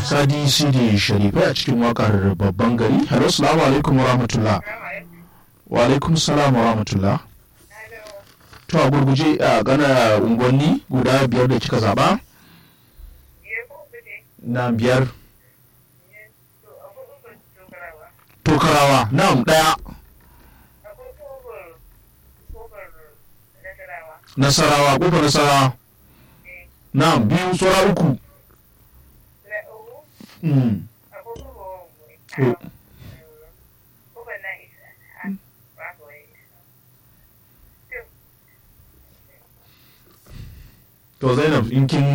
sadi sidi sharifai a cikin wakar babban gari hello salamu alaikum wa rahmatullah wa alaikum salam wa rahmatullah to a gurguje a gana unguwanni guda biyar da kika zaba na biyar tokarawa na'am daya nasarawa kofar nasarawa na'am biyu tsora uku Mm. To, to zainab in kin